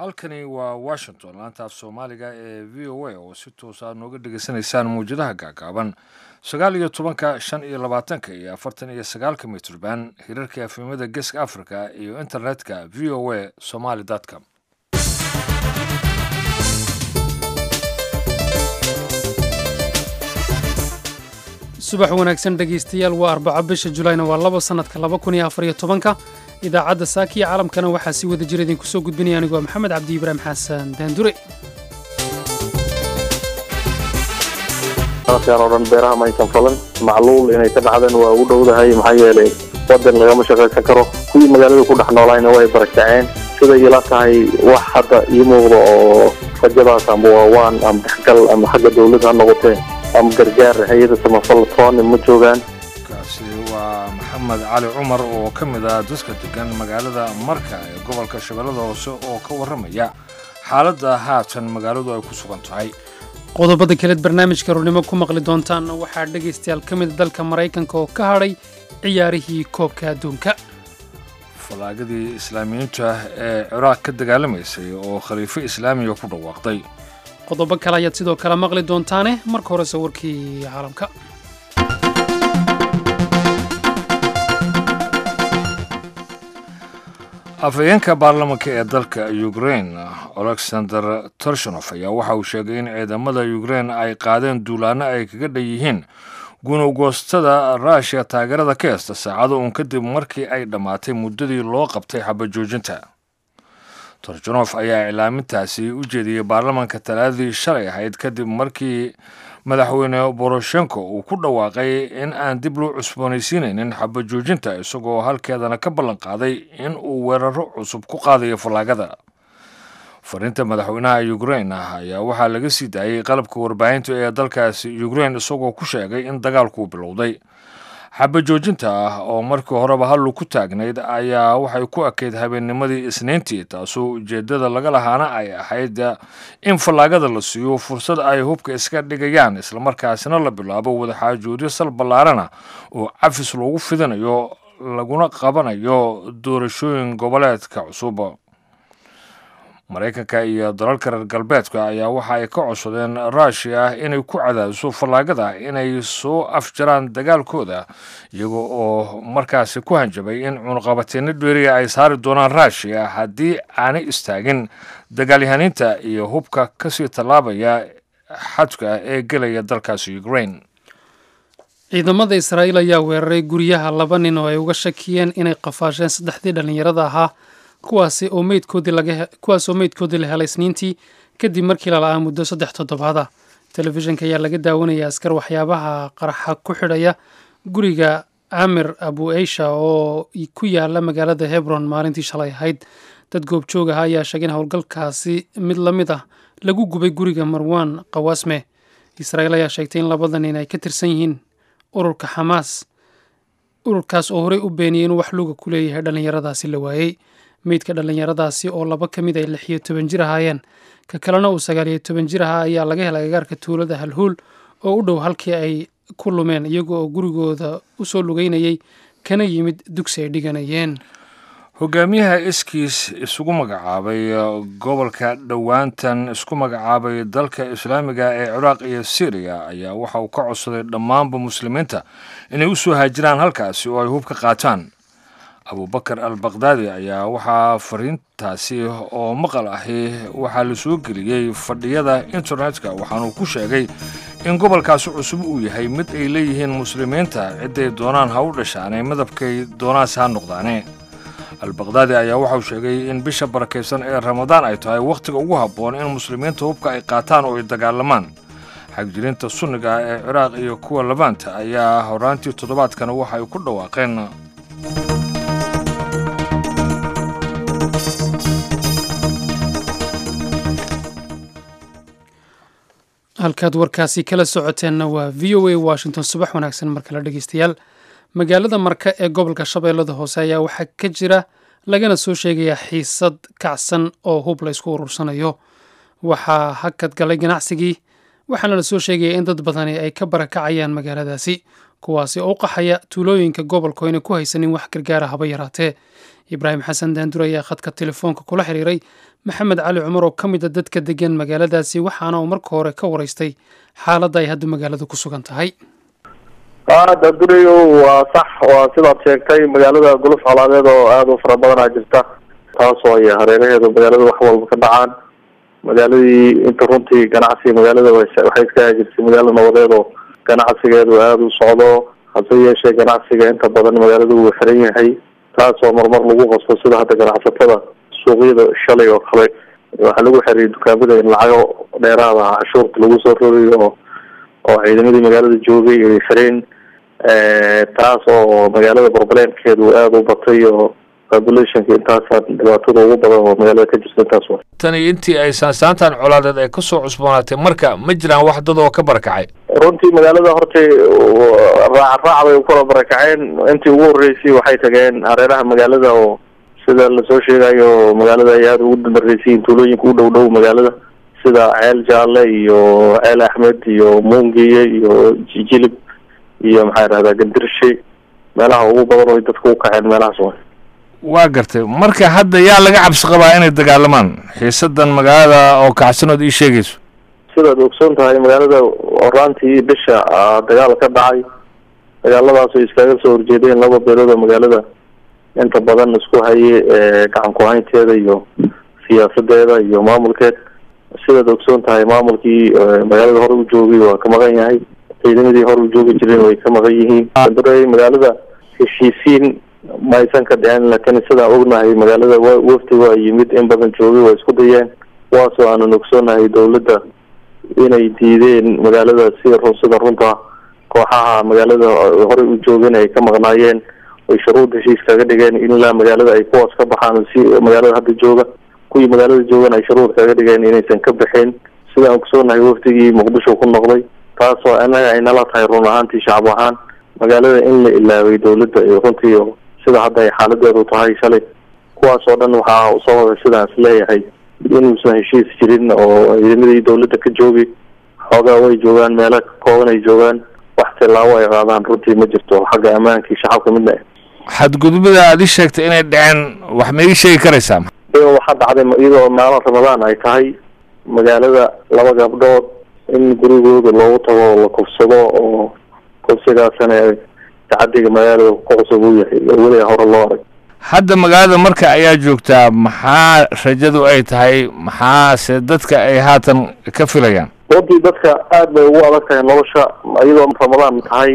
halkani waa washington laanta af soomaaliga ee v o a oo si toosa nooga dhegaysanaysaan mawjadaha gaagaaban sagaal iyo tobanka shan iyo labaatanka iyo afartan iyo sagaalka mitrban hirarka afimada geeska africa iyo internetka v o a somaly com subax wanaagsan dhegaystayaal waa arbaco bisha julayna waa labo sannadka laba kun iyo afar iyo tobanka idaacadda saakiya caalamkana waxaa si wada jira idinku soo gudbinaya anigoo maxamed cabdi ibraahim xasan daandure sanadkan oo dhan beeraha maysan falan macluul inay ka dhacdeen waa ugu dhowdahay maxaa yeelay wadan lagama shaqaysan karo kuwii magaalada ku dhex noolayna way barakaceen siday ila tahay wax hadda ii muuqda oo rajadaas amba waa waan ama dhexgal ama xagga dawladda ha noqotee ama gargaar hay-ada samafal tooni ma joogaan kaasi waa maxamed cali cumar oo ka mid ah dadka degan magaalada marka ee gobolka shabeellada hoose oo ka warramaya xaaladda haatan magaaladu ay ku sugan tahay qodobada kaleed barnaamijka rurnimo ku maqli doontaanna waxaa dhegaystayaal ka mida dalka maraykanka oo ka hadhay ciyaarihii koobka adduunka falaagadii islaamiyiinta ee ciraaq ka dagaalamaysay oo khaliifo islaamiga ku dhawaaqday qodobo kale ayaad sidoo kale maqli doontaane marka horese warkii caalamka afhayeenka baarlamanka ee dalka ukrain alexander torshonof ayaa waxa uu sheegay in ciidamada ukrain ay qaadeen duulaanno ay kaga dhan yihiin gunugoostada ruushiya taageerada ka heysta saacado uun kadib markii ay dhammaatay muddadii loo qabtay xabajoojinta torjonof ayaa iclaamintaasi u jeediyey baarlamanka talaadadii shalay ahayd kadib markii madaxweyne boroshenko uu ku dhawaaqay in aan dib loo cusboonaysiinaynin xabajoojinta isagoo halkeedana ka ballan qaaday in uu weeraro cusub ku qaadayo fallaagada fariinta madaxweynaha ukrain ah ayaa waxaa laga sii daayey qalabka warbaahinta ee dalkaasi ukrain isagoo ku sheegay in dagaalkuu bilowday xabajoojinta ah oo markii horeba hallu ku taagnayd ayaa waxay ku ekayd habeennimadii isniintii taasoo ujeeddada laga lahaana ay ahayd in fallaagada la siiyo fursad ay hubka iska dhigayaan islamarkaasina la bilaabo wadaxaajoodyo sal ballaarana oo cafis loogu fidinayo laguna qabanayo doorashooyin goboleedka cusub maraykanka iyo dalalka reer galbeedka ayaa waxa ay ka codsadeen ruushiya inay ku cadaadiso fallaagada inay soo afjaraan dagaalkooda iyaga oo markaasi ku hanjabay in cunuqabateeno dheeriya ay saari doonaan ruushiya haddii aanay istaagin dagaalyahaniinta iyo hubka kasii tallaabaya xadka ee gelaya dalkaasi ukrain ciidamada israa'iil ayaa weeraray guryaha laba nin oo ay uga shakiyeen inay qafaasheen saddexdii dhallinyarada ahaa kuwaasi oo meydkoodii laga kuwaas oo meydkoodii la helay isniintii kadib markii la la-aa muddo saddex toddobaada telefishinka ayaa laga daawanaya askar waxyaabaha qaraxa ku xidhaya guriga camir abu eysha oo ku yaala magaalada hebron maalintii shalay ahayd dad goobjoog ah ayaa sheegay in howlgalkaasi mid la mid ah lagu gubay guriga marwan qawaasme israa'iil ayaa sheegtay in labada nin ay ka tirsan yihiin ururka xamaas ururkaas oo horey u beeniyey inuu wax luga ku leeyahay dhallinyaradaasi la waayey meydka dhallinyaradaasi oo laba ka mid ay lix iyo toban jir ahaayeen ka kalena uu sagaal iyo toban jir ahaa ayaa laga helay agaarka tuulada halhuul oo u dhow halkii ay ku lumeen iyaga oo gurigooda u soo lugeynayay kana yimid dugsi ay dhiganayeen hogaamiyaha iskiis isugu magacaabay gobolka dhowaantan isku magacaabay dalka islaamiga ee ciraaq iyo syriya ayaa waxa uu ka codsaday dhammaanba muslimiinta inay u soo haajiraan halkaasi oo ay hub ka qaataan abubakar al bakdaadi ayaa waxaa fariintaasi oo maqal ahi waxaa la soo geliyey fadhiyada internetka waxaanuu ku sheegay in gobolkaasi cusub uu yahay mid ay leeyihiin muslimiinta cidday doonaan ha u dhashaane midabkay doonaanse ha noqdaane albakdaadi ayaa waxauu sheegay in bisha barakaysan ee ramadaan ay tahay wakhtiga ugu habboon in muslimiinta hubka ay qaataan oo ay dagaalamaan xagjirinta sunniga ee ciraaq iyo kuwa labaanta ayaa horaantii toddobaadkana waxa ay ku dhawaaqeen halkaad warkaasi kala socoteenna waa v o a washington subax wanaagsan mar kale dhegeystayaal magaalada marka ee gobolka shabeellada hoose ayaa waxaa ka jira lagana soo sheegayaa xiisad kacsan oo hub la ysku urursanayo waxaa hakad galay ganacsigii waxaana la soo sheegaya in dad badani ay ka barakacayaan magaaladaasi kuwaasi oo u qaxaya tuulooyinka gobolka oo ayna ku haysanin wax gargaara haba yaraatee ibraahim xasan daandur ayaa khadka telefoonka kula xiriiray maxamed cali cumar oo ka mid a dadka degan magaaladaasi waxaana uu marka hore ka waraystay xaaladda ay hadda magaalada ku sugan tahay daandurayo waa sax waa sidaad sheegtay magaalada guluf colaadeed oo aada u fara badanaa jirta taasoo ay hareeraheedu magaalada wax walba ka dhacaan magaaladii inta runtii ganacsiga magaalada waxay iska jirtay magaalo nabadeed oo ganacsigeedu aada u socdo hase yeeshee ganacsiga inta badan magaalada wuu xiran yahay taasoo marmar lagu qasto sida hadda ganacsatada suuqyada shalay oo kale waxaa lagu xeriyay dukaamada in lacago dheeraada ah cashuurta lagu soo rogayo oo oo ciidamadii magaalada joogay ay xireen taas oo magaalada barbaleenkeedu aada u batay oo populationka intaasa dhibaatada ugu badan oo magaalada ka jirta intaas wa tani intii ay saansaantan colaadeed ay kasoo cusboonaatay marka ma jiraan wax dad oo ka barakacay runtii magaalada hortay raac raac bay ukala barakaceen intii ugu horreysay waxay tageen hareeraha magaalada oo sida lasoo sheegayo magaalada ay aada ugu damareysayiin tuulooyinka u dhow dhow magaalada sida ceel jaalle iyo ceel axmed iyo muungiye iyo jijilib iyo maxaa idhahdaa gandirshe meelaha ugu badan oo dadka u kaceen meelahaas wa waa gartay marka hadda yaa laga cabsi qabaa inay dagaalamaan xiisadan magaalada oo kacsanood ii sheegayso sidaad ogsoon tahay magaalada horaantii bisha dagaal ka dhacay dagaaladaas oo iskaga soo horjeedeen laba beelood oo magaalada inta badan isku haye gacan ku-haynteeda iyo siyaasadeeda iyo maamulkeed sidaad ogsoon tahay maamulkii magaalada hore u joogay waa ka maqan yahay ciidamadii hore u joogi jireen way ka maqan yihiin dura magaalada heshiisiin maysan ka dhicin laakiin sidaan ognahay magaalada wa wafdi waa yimid in badan joogay waa isku dayeen kuwaasoo aanan ogsoonahay dawladda inay diideen magaalada sida run sida runta kooxaha magaalada horey u joogeen ay ka maqnaayeen ay shuruud heshiis kaga dhigeen in ilaa magaalada ay kuwaas ka baxaan si magaalada hadda jooga kuwii magaalada joogan ay shuruud kaga dhigeen inaysan ka bixin sidaan ogsoonahay wafdigii muqdisho ku noqday taasoo anaga ay nala tahay run ahaantii shacab ahaan magaalada in la ilaaway dawladda iyo runtii sida hadda ay xaaladeedu tahay shalay kuwaas oo dhan waxaa usoo waday sidaan is leeyahay inuusan heshiis jirin oo ciidamadii dawladda ka joogi xoogaa way joogaan meelo kooban ay joogaan wax tilaabo ay qaadaan runtii ma jirto xagga ammaankii shacabka midna xadgudubada aad ii sheegtay inay dhaceen wax ma ii sheegi karaysaa waxaa dhacday iyadoo maalin ramadaan ay tahay magaalada laba gabdhood in gurigooda loogu tago oo la kufsado oo kufsigaasana tacadiga magaalada ku cusub uu yahay oo weliga hore loo arag hadda magaalada marka ayaa joogtaa maxaa rajadu ay tahay maxaase dadka ay haatan ka filayaan runtii dadka aad bay ugu adag tahay nolosha iyadoo ramadaan tahay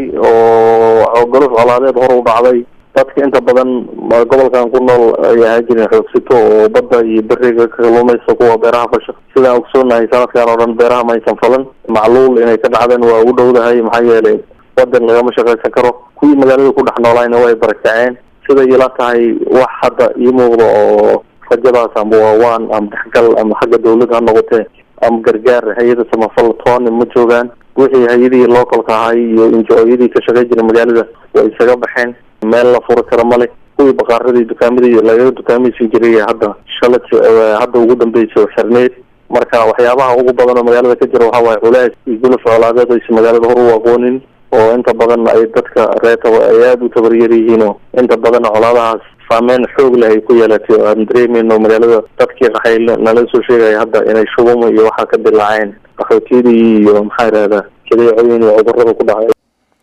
oo golof colaadeed hore u dhacday dadka inta badan gobolkan ku nool ay ahaan jireen xoogsito oo badda iyo beriga ka kaluumaysa kuwa beeraha fasha sidaan ogsoonahay sanadkan oo dhan beeraha maysan falan macluul inay ka dhacdeen waa ugu dhowdahay maxaa yeelay wadan lagama shaqaysan karo kuwii magaalada ku dhex noolayna way barakaceen siday ila tahay wax hadda ii muuqda oo rajadaas amba waawaan ama dhexgal ama xagga dawladda ha noqotee ama gargaar hay-ada samafal tooni ma joogaan wixii hay-adihii localka ahay iyo injo-yadii ka shaqey jiray magaalada way isaga baxeen meel la furi karo male kuwii baqaaradii dukaamadii lagaga dukaamaysi jiray hadda shala hadda ugu dambeysay oo xirneyd marka waxyaabaha ugu badan oo magaalada ka jira waxaa waaye culays iyo guluf colaadeed aysa magaalada hor u aqoonin oo inta badan ay dadka reetaba ay aada u tabaryar yihiin oo inta badan colaadahaas saameyn xoog leh ay ku yeelatay oo aan dareemeyno magaalada dadkii qaxay nala soo sheegaya hadda inay shubamo iyo waxaa ka dilaaceen qaxootiyadii iyo maxaa idhahdaa jadeecooyin iyo cudurada ku dhacay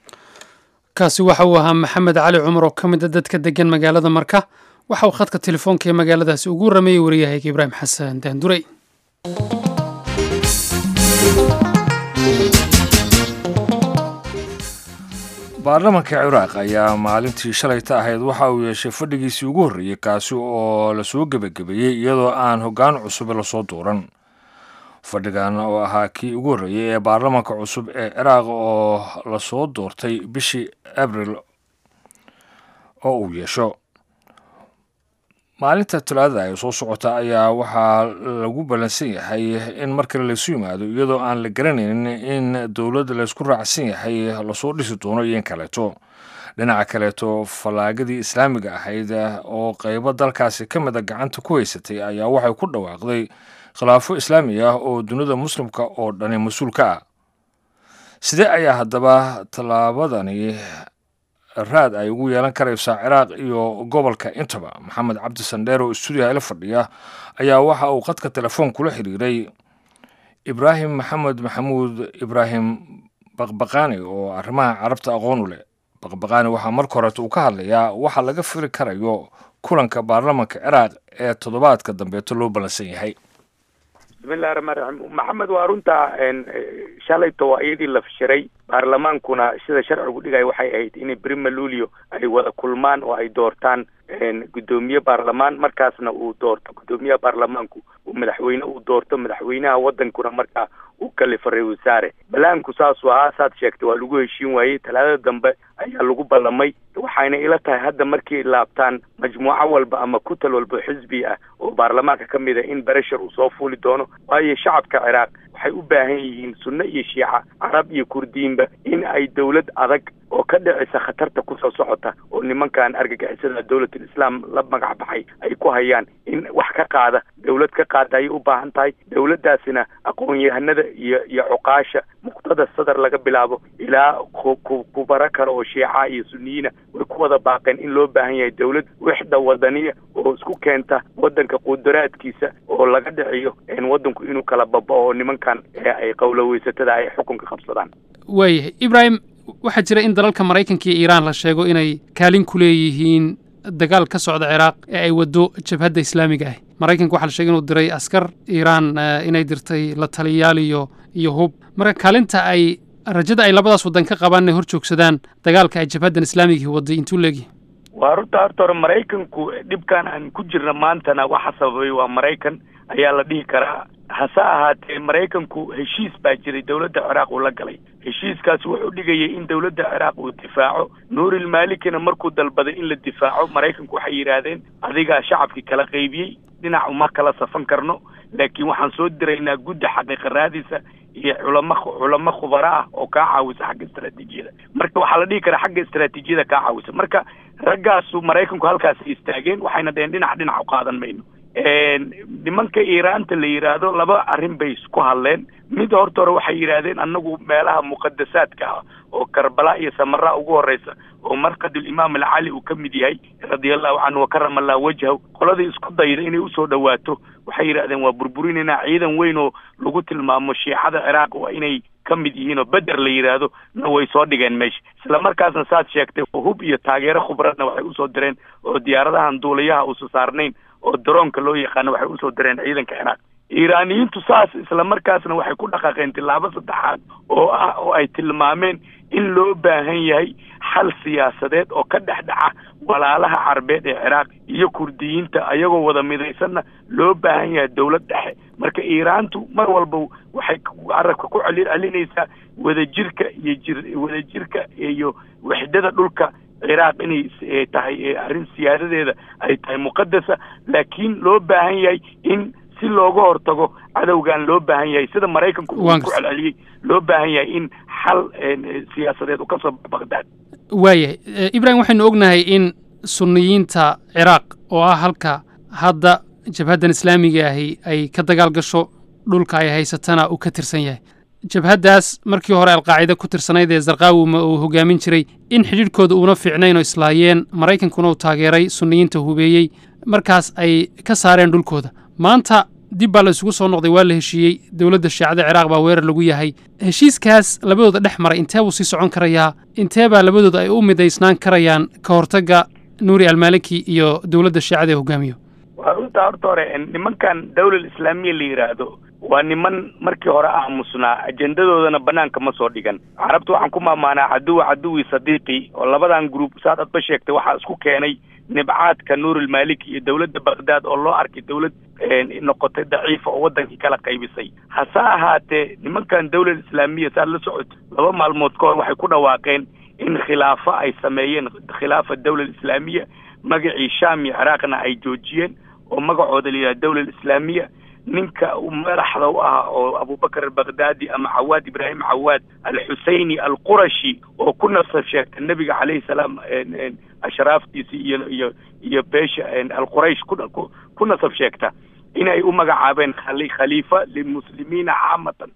kaasi waxa uu ahaa maxamed cali cumar oo ka mid a dadka degan magaalada marka waxa uu khadka telefoonka ee magaaladaasi ugu rameeyey wariyahayga ibraahim xasan daandurey baarlamanka ciraaq ayaa maalintii shalayta ahayd waxa uu yeeshay fadhigiisii ugu horreeyey kaasi oo lasoo gebagabeeyey iyadoo aan hoggaan cusub lasoo duuran fadhigan oo ahaa kii ugu horreeyey ee baarlamanka cusub ee ciraaq oo lasoo doortay bishii abril oo uu yeesho maalinta talaadada ay soo socota ayaa waxaa lagu ballansan yahay in markale laysu yimaado iyadoo aan la garanaynin in dowladda laysku raacsan yahay lasoo dhisi doono iyo in kaleeto dhinaca kaleeto fallaagadii islaamiga ahayd oo qeybo dalkaasi ka mida gacanta ku haysatay ayaa waxay ku dhawaaqday khilaafo islaami ah oo dunida muslimka oo dhani mas-uul ka ah sidee ayaa haddaba tallaabadani raad ay ugu yeelan karaysaa ciraaq iyo gobolka intaba maxamed cabdi sandheer oo stuudiyaha ila fadhiya ayaa waxa uu qadka telefoon kula xiriiray ibraahim maxamed maxamuud ibraahim baqbaqaani oo arrimaha carabta aqoon u leh baqbaqaani waxaa marka horeeta uu ka hadlayaa waxa laga firi karayo kulanka baarlamanka ciraaq ee toddobaadka dambeeto loo ballansan yahay bismillahi raxmaan raxiim maxamed waa runtaa shalayto waa iyadii la fishiray baarlamaankuna sida sharcigu dhigaya waxay ahayd in brima lulio ay wada kulmaan oo ay doortaan guddoomiye baarlamaan markaasna uu doorto guddoomiyaha baarlamaanku uu madaxweyne uu doorto madaxweynaha wadankuna markaa uu kalifa ra wasaare balaanku saasuu ahaa saad sheegtay waa lagu heshiin waayey talaadada dambe ayaa lagu ballamay waxayna ila tahay hadda markay laabtaan majmuuco walba ama kutal walba xisbi ah oo baarlamaanka ka mid a in bereshar uu soo fuuli doono waayo shacabka ciraaq waxay u baahan yihiin sunno iyo shiica carab iyo kurdiinba in ay dawlad adag oo ka dhicisa khatarta kusoo socota oo nimankan argagixisada dawlatul islaam la magac baxay ay ku hayaan in wax ka qaada dawlad ka qaada ayay u baahan tahay dawladdaasina aqoon-yahanada iyo iyo cuqaasha muqtada sadar laga bilaabo ilaa kubaro kale oo shiica iyo suniyiina way ku wada baaqeen in loo baahan yahay dawlad wixda wadaniya oo isku keenta wadanka qudaraadkiisa oo laga dhiciyo wadanku inuu kala babao oo nimankan ay qowloweysatada ay xukunka qabsadaan waayahay ibraahim waxaa jira in dalalka maraykanka iyo iiraan la sheego inay kaalin ku leeyihiin dagaal ka socda ciraaq ee ay waddo jabhadda islaamiga ah maraykanka waxaa la sheegay inuu diray askar iiraan inay dirtay la taliyaal iyo iyo hub marka kaalinta ay rajada ay labadaas waddan ka qabaan inay hor joogsadaan dagaalka ay jabhaddan islaamigii wadday intuu leegyahay waa runta horta hore maraykanku dhibkan aan ku jirna maantana waxa sababay waa maraykan ayaa la dhihi karaa hase ahaatee maraykanku heshiis baa jiray dawladda ciraaq uu la galay heshiiskaas wuxuu dhigayay in dawladda ciraaq uu difaaco nuurilmalikina markuu dalbaday in la difaaco maraykanku waxay yidhaahdeen adigaa shacabkii kala qaybiyey dhinac uma kala safan karno laakiin waxaan soo diraynaa gudda xaqiiqa raadiisa iyo culamo culamo khubaro ah oo kaa caawisa xagga istaraatiijiyada marka waxaa la dhihi karaa xagga istaraatiijiyada kaa caawisa marka raggaasu maraykanku halkaasay istaageen waxayna dheheen dhinac dhinac u qaadan mayno nimanka iiraanta la yidhaahdo laba arrin bay isku hadleen mid horta hore waxay yidhaahdeen annagu meelaha muqadasaadka ah oo karbala iyo samara ugu horeysa oo markadul imaam alcali uu ka mid yahay radiallahu canhu wakarama allah wajhahu qoladii isku dayda inay usoo dhawaato waxay yidhahdeen waa burburinaynaa ciidan weyn oo lagu tilmaamo shiicada ciraaq waa inay ka mid yihiin oo beder la yidhaahdo na way soo dhigeen meesha isla markaasna saad sheegtay hub iyo taageero khubradna waxay usoo direen oo diyaaradahan duulayaha uusa saarnayn oo daroonka loo yaqaano waxay usoo direen ciidanka ciraaq iiraaniyiintu saas isla markaasna waxay ku dhaqaaqeen tillaabo saddexaad oo ah oo ay tilmaameen in loo baahan yahay xal siyaasadeed oo ka dhex dhaca walaalaha carbeed ee ciraaq iyo kurdiyiinta ayagoo wada midaysanna loo baahan yahay dawlad dhexe marka iiraantu mar walba waxay carabka ku celi celinaysaa wadajirka iyo jir wadajirka iyo waxdada dhulka ciraaq inay tahay arrin siyaadadeeda ay tahay muqadasa laakiin loo baahan yahay in si looga hortago cadowgan loo baahan yahay sida maraykanku uu ku celceliyey loo baahan yahay in xal siyaasadeed uu ka soo baqdaad waayahay ibrahim waxaynu ognahay in sunniyiinta ciraaq oo ah halka hadda jabhaddan islaamiga ahi ay ka dagaal gasho dhulka ay haysatana uu ka tirsan yahay jabhaddaas markii hore alqaacida ku tirsanayd ee zarqaawima uu hogaamin jiray in xidhiidhkooda uuna fiicnayn oo islaayeen maraykankuna uu taageeray sunniyiinta hubeeyey markaas ay ka saareen dhulkooda maanta dib baa la isugu soo noqday waa la heshiiyey dowladda shiicada ciraaq baa weerar lagu yahay heshiiskaas labadooda dhex maray intee buu sii socon karayaa intee baa labadooda ay u midaysnaan karayaan ka hortagga nuuri almaaliki iyo dowladda shiicada ee hogaamiyo waa runtaa horta hore nimankan dawlal islaamiya la yidhaahdo waa niman markii hore aamusnaa ajendadoodana banaanka ma soo dhigan carabta waxaan ku maamaanaa caduwa caduwi sadiiqi oo labadan gruub saad adba sheegtay waxaa isku keenay nibcaadka nuurilmaliki iyo dowladda baghdad oo loo arkay dawlad noqotay daciifa oo wadankii kala qaybisay hase ahaatee nimankan dawlad islaamiya saad la socoto laba maalmood ka hor waxay ku dhawaaqeen in khilaafo ay sameeyeen khilaafa dawlad islaamiya magacii sham iyo ciraaqna ay joojiyeen oo magacooda la yidhaha dawlad islaamiya ninka madaxda u ah oo abubakar albaghdadi ama cawaad ibraahim cawaad alxuseyni alqurashi oo ku nasab sheegta nebiga calayhi salaam ashraaftiisi iyo iyo iyo beesha alquraysh ku ku nasab sheegta inay u magacaabeen khaliifa lilmuslimiina caamatan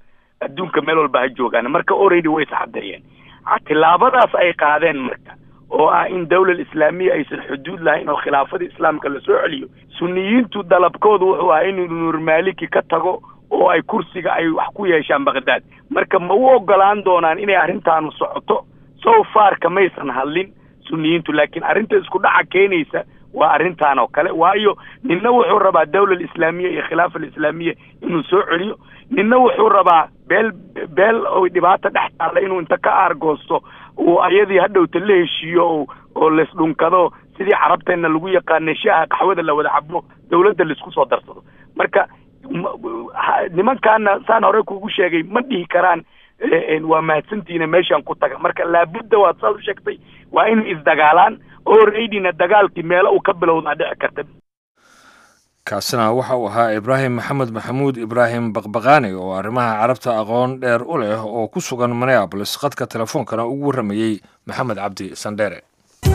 adduunka meel walba ha joogaan marka already way iscadeeyeen tillaabadaas ay qaadeen marka oo ah in dawlal islaamiya aysan xuduud lahayn oo khilaafada islaamka lasoo celiyo suniyiintu dalabkoodu wuxuu ahaa inuu nuurmaliki ka tago oo ay kursiga ay wax ku yeeshaan baqdaad marka ma u ogolaan doonaan inay arrintaanu socoto so far kamaysan hadlin suniyiintu laakiin arrinta isku dhaca keenaysa waa arrintan oo kale waayo ninna wuxuu rabaa dawlal islaamiya iyo khilaafa alislaamiya inuu soo celiyo ninna wuxuu rabaa beel beel oo dhibaata dhex taalla inuu inta ka aargoosto uu ayadii hadhowta la heshiiyo o oo laisdhunkado sidii carabteenna lagu yaqaanay shaaha qaxwada la wada cabo dawladda laisku soo darsado marka nimankaana saan hore kugu sheegay ma dhihi karaan waa mahadsantiina meeshaan ku taga marka laabudda waad saad u sheegtay waa inay isdagaalaan oo reydina dagaalkii meelo uu ka bilowdaa dhici karta kaasina waxa uu ahaa ibraahim maxamed maxamuud ibraahim baqbaqaani oo arrimaha carabta aqoon dheer u leh oo ku sugan minneabolis khadka telefoonkana ugu warramayey maxamed cabdi sandheere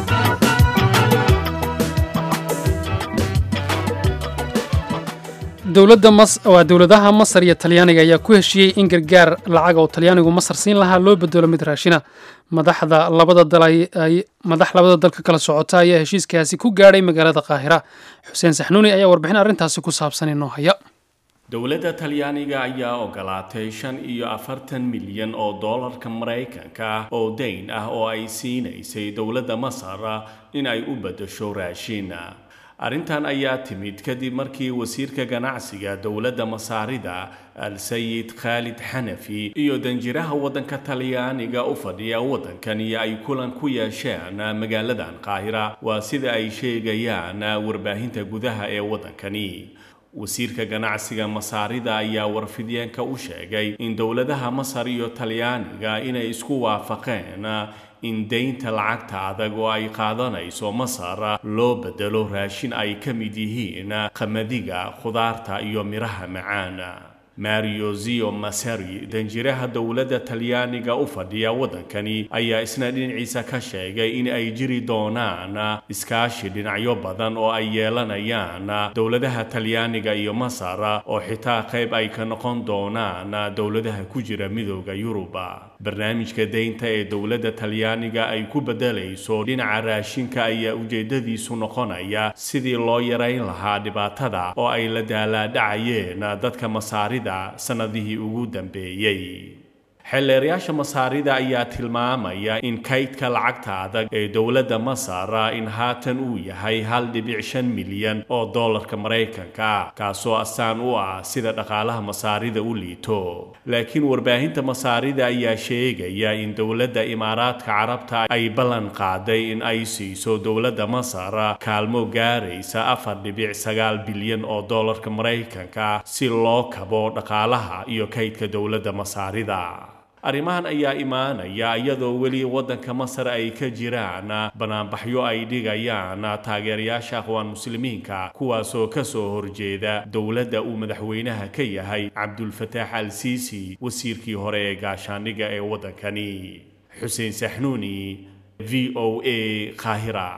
dowladda mas waa dowladaha masar iyo talyaaniga ayaa ku heshiiyey in gargaar lacag oo talyaanigu masar siin lahaa loo bedelo mid raashina madaxda labada dal ay madax labada dalka kala socota ayaa heshiiskaasi ku gaadhay magaalada qaahira xuseen saxnuuni ayaa warbixin arrintaasi ku saabsan inoo haya dowladda talyaaniga ayaa ogolaatay shan iyo afartan milyan oo doolarka maraykanka oo dayn ah oo ay siinaysay dowladda masar in ay u beddesho raashin arrintan ayaa timid kadib markii wasiirka ganacsiga dowladda masaarida al-sayid khaalid xanafi iyo danjiraha waddanka talyaaniga u fadhiya waddankani ay kulan ku yeesheen magaaladan qaahira waa sida ay sheegayaan warbaahinta gudaha ee waddankani wasiirka ganacsiga masaarida ayaa warfidyeenka u sheegay in dowladaha masar iyo talyaaniga inay isku waafaqeen in daynta lacagta adag oo ay qaadanayso masar loo bedelo raashin ay ka mid yihiin qamadiga khudaarta iyo midhaha macaan mario zio masari danjiraha dowladda talyaaniga u fadhiya waddankani ayaa isna dhinaciisa ka sheegay in ay jiri doonaan iskaashi dhinacyo badan oo ay yeelanayaan dowladaha talyaaniga iyo masar oo xitaa qayb ay ka noqon doonaan dowladaha ku jira midooda yuruba barnaamijka daynta ee dowladda talyaaniga ay ku beddelayso dhinaca raashinka ayaa ujeeddadiisu noqonaya sidii loo yarayn lahaa dhibaatada oo ay la daalaadhacayeen dadka masaarida sannadihii ugu dambeeyey xeelleerayaasha masaarida ayaa tilmaamaya in kaydka lacagta adag ee dowladda masar in haatan uu yahay hal dhibic shan milyan oo dollarka maraykanka kaasoo astaan u ah sida dhaqaalaha masaarida u liito laakiin warbaahinta masaarida ayaa sheegaya in dowladda imaaraadka carabta ay ballan qaaday in ay siiso dowladda masar kaalmo gaaraysa afar dhibic sagaal bilyan oo dollarka maraykanka si loo kabo dhaqaalaha iyo kaydka dowladda masaarida arrimahan ayaa imaanaya iyadoo weli waddanka masar ay ka jiraan banaanbaxyo ay dhigayaan taageerayaasha aqwaan muslimiinka kuwaasoo ka soo horjeeda dowladda uu madaxweynaha ka yahay cabdulfataax al siisi wasiirkii hore ee gaashaandhigga ee waddankani xuseen saxnuuni v o a qaahira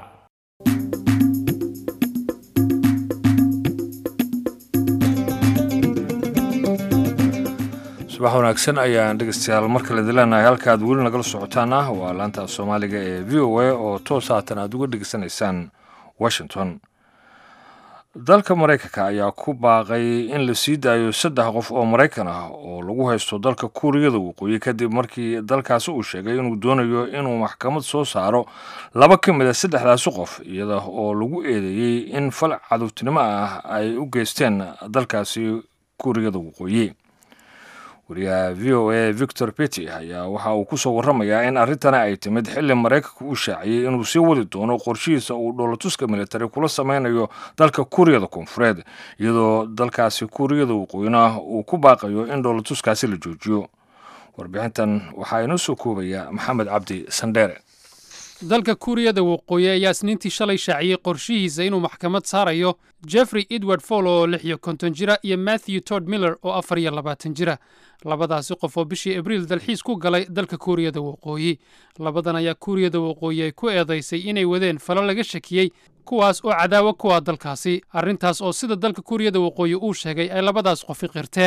subax wanaagsan ayaan dhegeystayaal mar kale dileenahay halka aad weli nagala socotaan ah waa laanta soomaaliga ee v o a oo toos haatan aad uga dhegeysanaysaan washington dalka maraykanka ayaa ku baaqay in la sii daayo saddex qof oo maraykan ah oo lagu haysto dalka kuuriyada waqooyi kadib markii dalkaasi uu sheegay inuu doonayo inuu maxkamad soo saaro laba ka mid a saddexdaasi qof iyada oo lagu eedeeyey in fal cadowtinimo ah ay u geysteen dalkaasi kuuriyada waqooyi wariyaha v o a victor petty ayaa waxa uu kusoo warramayaa in arrintani ay timid xilli maraykanka uu shaaciyey inuu sii wadi doono qorshihiisa uu dhoolatuska militari kula sameynayo dalka kuuriyada koonfureed iyadoo dalkaasi kuuriyada waqooyina uu ku baaqayo in dhoolatuskaasi la joojiyo warbixintan waxaa inoo soo koobaya maxamed cabdi sandheere dalka kuuriyada waqooyi ayaa isniintii shalay shaaciyey qorshihiisa inuu maxkamad saarayo jeffrey edward fall oo lix iyo konton jira iyo matthew tod miller oo afar iyo labaatan jira labadaasi qof oo bishii abriil dalxiis ku galay dalka kuuriyada waqooyi labadan ayaa kuuriyada waqooyi ay ku eedaysay inay wadeen falo laga shakiyey kuwaas oo cadaawo kuwa dalkaasi arrintaas oo sida dalka kuuriyada waqooyi uu sheegay ay labadaas qofi qirteen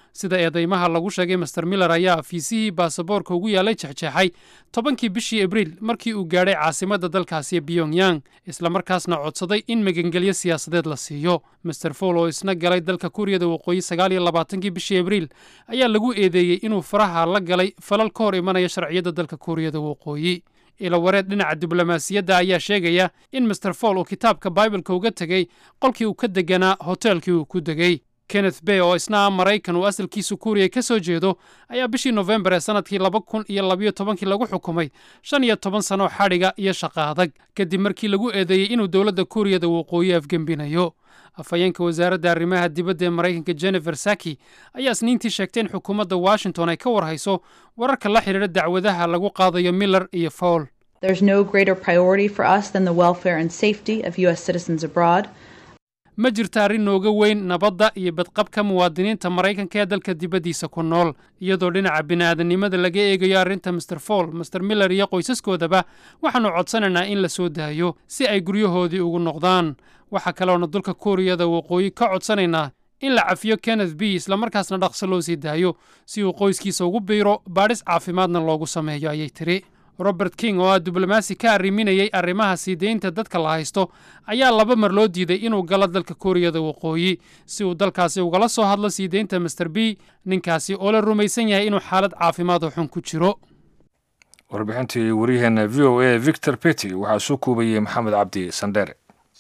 sida eedeymaha lagu sheegay master miller ayaa fiisihii baasaboorka ugu yaalay jexjeexay tobankii bishii abriil markii uu gaadhay caasimadda dalkaasi pyongyang islamarkaasna codsaday in magangelyo siyaasadeed la siiyo master fool oo isna galay dalka kuuriyada waqooyi sagaal iyo labaatankii bishii abriil ayaa lagu eedeeyey inuu faraha la galay falal ka hor imanaya sharciyadda dalka kuuriyada waqooyi ilawareed dhinaca diblomaasiyadda ayaa sheegaya in master fool uu kitaabka baibalka uga tegey qolkii uu ka deganaa hoteelkii uu ku degey kenneth bay oo isna ah maraykan uu asalkiisu kuuriya ka soo jeedo ayaa bishii nofembar ee sannadkii laba kun iyo labayo tobankii lagu xukumay shan iyo toban sano xadhiga iyo shaqa adag kadib markii lagu eedeeyey inuu dowladda kuuriyada waqooyi afgembinayo afhayeenka wasaaradda arrimaha dibadda ee maraykanka jennifer saki ayaa isniintii sheegtay in xukuumadda washington ay ka warhayso wararka la xidhiidha dacwadaha lagu qaadayo miller iyo fowl There's no greater priority for us than the welfare and safety of U.S. citizens abroad. ma jirta arrin nooga weyn nabadda iyo badqabka muwaadiniinta maraykanka ee dalka dibaddiisa ku nool iyadoo dhinaca bini'aadanimada laga eegayo arrinta master fool master miller iyo qoysaskoodaba waxaannu codsanaynaa in la soo daayo si ay guryahoodii ugu noqdaan waxaa kaloona dulka kuuriyada waqooyi ka codsanaynaa in la cafiyo kenneth b islamarkaasna dhaqso loo sii daayo si uu qoyskiisa ugu biiro baadhis caafimaadna loogu sameeyo ayay tiri robert king oo ah diblomaasi ka arriminayay arrimaha sii deynta dadka la haysto ayaa laba mar loo diiday inuu galo dalka kuuriyada waqooyi si uu dalkaasi ugala soo hadlo sii deynta master b ninkaasi oo la rumaysan yahay inuu xaalad caafimaad oo xun ku jiro warbixintii waryaheena v o a victor petty waxaa soo koobayey maxamed cabdi sandheere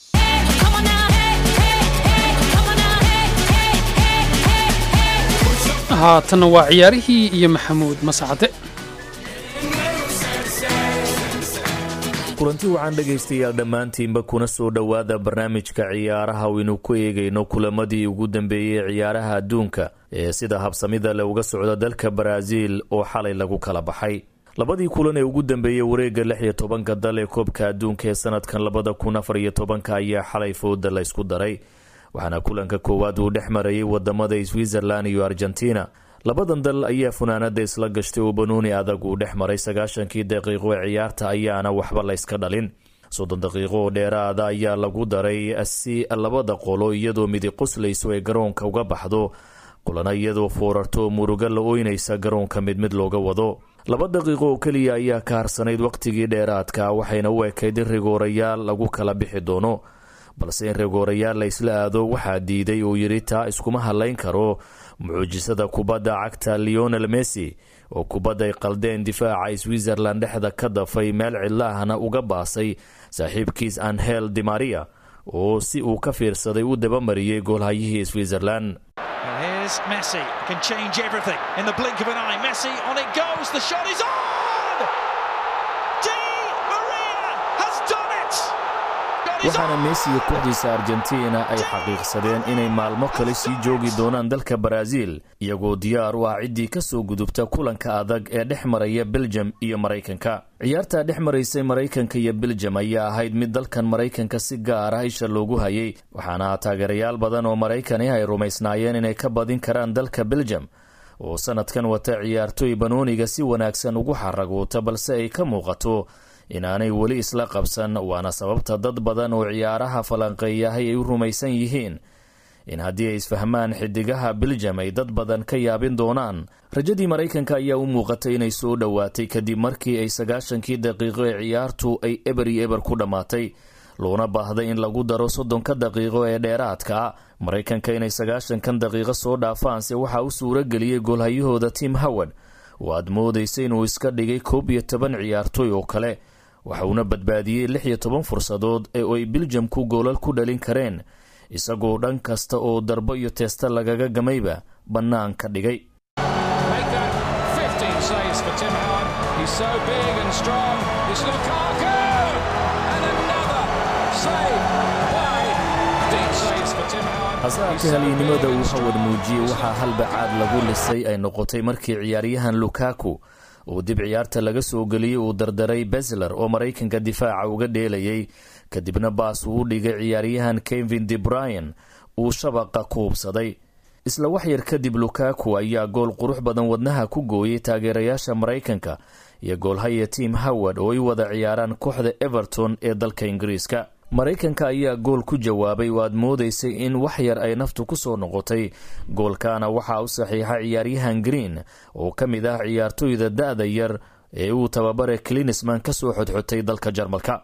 haatanna waa ciyaarihii iyo maxamuud mascade kulanti waxaan dhegaystayaal dhammaantiinba kuna soo dhowaada barnaamijka ciyaaraha waynu ku eegayno kulamadii ugu dambeeyey ciyaaraha adduunka ee sida habsamida le uga socda dalka baraaziil oo xalay lagu kala baxay labadii kulan ee ugu dambeeyey wareegga lix iyo tobanka dal ee koobka adduunka ee sanadkan labada kun afar iyo tobanka ayaa xalay fooda la ysku daray waxaana kulanka koowaad uu dhex marayay wadamada switzerland iyo argentina labadan dal ayaa funaanada isla gashtay oo banooni adag uu dhex maray sagaashankii daqiiqo ee ciyaarta ayaana waxba layska dhalin soddon daqiiqo oo dheeraada ayaa lagu daray si labada qolo iyadoo midi qoslayso ay garoonka uga baxdo kulana iyadoo foorarto muruga la ooynaysa garoonka mid mid looga wado laba daqiiqo oo keliya ayaa ka harsanayd wakhtigii dheeraadka waxayna u ekayd in rigoorayaal lagu kala bixi doono balse in rigoorayaal la isla aado waxaa diiday uu yidhi taa iskuma hadlayn karo mucujisada kubadda cagta leonel messi oo kubadday qaldeen difaaca switzerland dhexda ka dafay meel cidlaahna uga baasay saaxiibkiis anhel dimaria oo si uu ka fiirsaday u dabamariyey goolhayihii switzerland waxaana messiga kooxdiisa argentina ay xaqiiqsadeen inay maalmo kale sii joogi doonaan dalka baraaziil iyagoo diyaar u ah ciddii ka soo gudubta kulanka adag ee dhex maraya beljum iyo maraykanka ciyaartaa dhex maraysay maraykanka iyo beljum ayaa ahayd mid dalkan maraykanka si gaar ah isha loogu hayay waxaana taageerayaal badan oo maraykani ay rumaysnaayeen inay ka badin karaan dalka beljum oo sanadkan wata ciyaartoy banooniga si wanaagsan ugu xaragoota balse ay ka muuqato inaanay weli isla qabsan waana sababta dad badan oo ciyaaraha falanqeeyahay ay u rumaysan yihiin in haddii ay isfahmaan xidigaha beljam ay dad badan ka yaabin doonaan rajadii maraykanka ayaa u muuqatay inay soo dhowaatay kadib markii ay sagaashankii daqiiqo ee ciyaartu ay eber iyo eber ku dhammaatay loona baahday in lagu daro soddonka daqiiqo ee dheeraadka maraykanka inay sagaashankan daqiiqo soo dhaafaanse waxaa u suuro geliyey goolhayahooda tim howard oo aad moodaysa inuu iska dhigay koob iyo toban ciyaartoy oo kale waxa uuna badbaadiyey lix iyo toban fursadood ee ay biljamku goolal ku dhalin kareen isagoo dhan kasta oo darbo iyo teesta lagaga gamayba bannaan ka dhigay hase haatee halyeennimada uu hawad muujiyey waxaa halbacaad lagu lisay ay noqotay markii ciyaaryahan lukaku uu dib ciyaarta laga soo geliyey uu dardaray besler oo maraykanka difaaca uga dheelayay kadibna baas uu u dhigay ciyaaryahan kevin de bryan uu shabaqa ku hubsaday isla waxyar kadib lukaku ayaa gool qurux badan wadnaha ku gooyey taageerayaasha maraykanka iyo goolhaya tim howard oo ay wada ciyaaraan kooxda everton ee dalka ingiriiska maraykanka ayaa gool ku jawaabay oo aad moodaysay in wax yar ay naftu ku soo noqotay goolkaana waxaa u saxiixa ciyaaryahan green oo ka mid ah ciyaartoyda da'da yar ee uu tababare klinisman ka soo xodxotay dalka jarmalka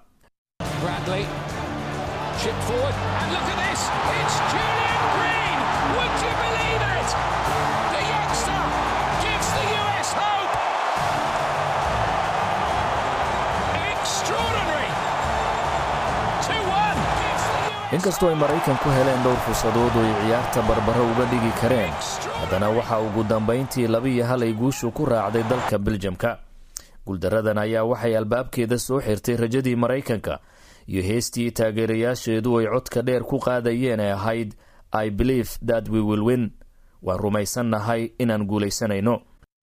inkastoo ay maraykanku heleen dhowr fursadood oo ay ciyaarta barbaro uga dhigi kareen haddana waxaa ugu dambayntii labiiyo hal ay guushu ku raacday dalka beljamka guuldaradan ayaa waxay albaabkeeda soo xirtay rajadii maraykanka iyo heestii taageerayaasheedu ay codka dheer ku qaadayeen ee ahayd i believe that we will win waan rumaysannahay inaan guulaysanayno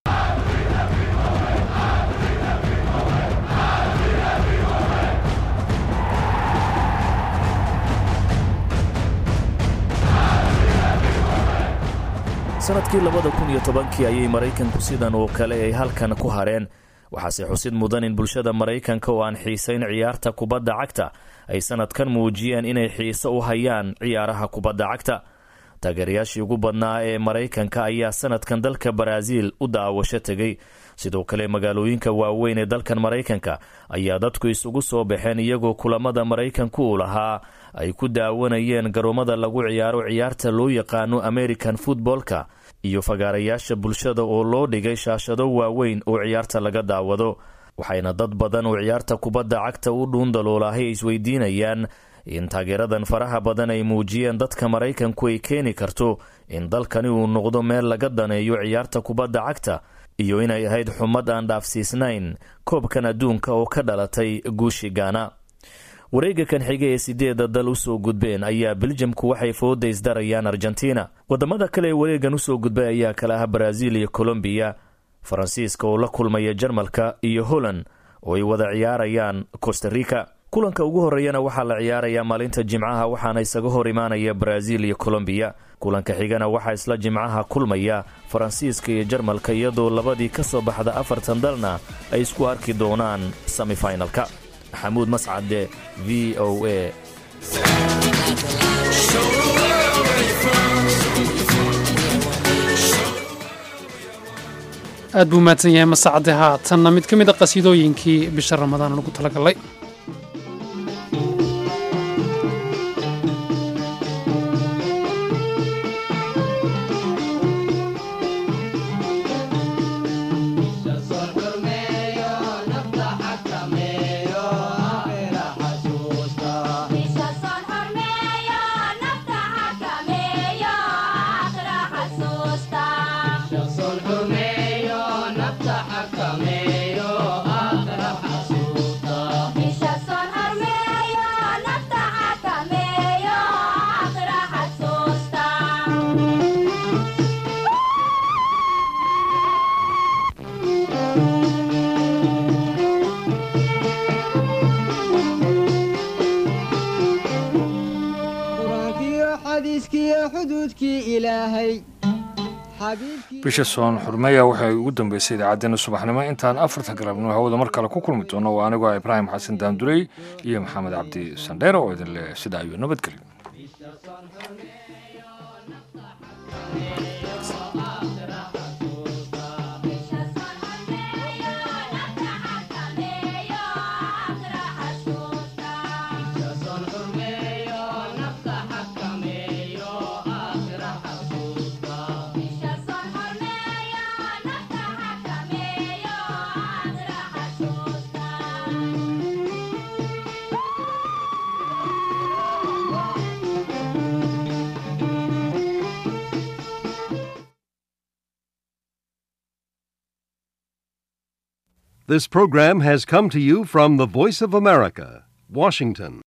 sanadkii labada kun iyo tobankii ayay maraykanku sidan oo kale ay halkan ku hareen waxaase xusid mudan in bulshada maraykanka oo aan xiisayn ciyaarta kubadda cagta ay sanadkan muujiyeen inay xiiso u hayaan ciyaaraha kubadda cagta taageerayaashii ugu badnaa ee maraykanka ayaa sanadkan dalka baraaziil u daawasho tegay sidoo kale magaalooyinka waaweyn ee dalkan maraykanka ayaa dadku isugu soo baxeen iyagoo kulamada maraykanku u lahaa ay ku daawanayeen garoomada lagu ciyaaro ciyaarta loo yaqaano american futboolka iyo fagaarayaasha bulshada oo loo dhigay shaashado waaweyn oo ciyaarta laga daawado waxayna dad badan oo ciyaarta kubadda cagta u dhuundaloolahay ay isweydiinayaan in taageeradan faraha badan ay muujiyeen dadka maraykanku ay keeni karto in dalkani uu noqdo meel laga daneeyo ciyaarta kubadda cagta iyo inay ahayd xumad aan dhaafsiisnayn koobkan adduunka oo ka dhalatay guushi gaana wareega kan xiga ee sideeda dal usoo gudbeen ayaa beljamku waxay fooda isdarayaan argentina wadamada kale ee wareegan usoo gudbay ayaa kala ah brazil iyo colombiya faransiiska oo la kulmaya jarmalka iyo holland oo ay wada ciyaarayaan costa rica kulanka ugu horeeyana waxaa la ciyaarayaa maalinta jimcaha waxaana isaga hor imaanaya brazil iyo colombiya kulanka xigana waxaa isla jimcaha kulmaya faransiiska iyo jarmalka iyadoo labadii ka soo baxda afartan dalna ay isku arki doonaan semifinalka maxamuud mascade v o a aad buu mahadsan yahay masacade haatanna mid ka mid a qasiidooyinkii bisha ramadaan lagu talagalay bisha soon xurmeya waxay ugu dambeysay idaacaddeenna subaxnimo intaan afarta galabnimo hawada mar kale ku kulmi doono waa anigoo ibraahim xasan daanduley iyo maxamed cabdi sandheere oo idin leh sida ayuu nabadgelyo This program has come to you from the Voice of America, Washington.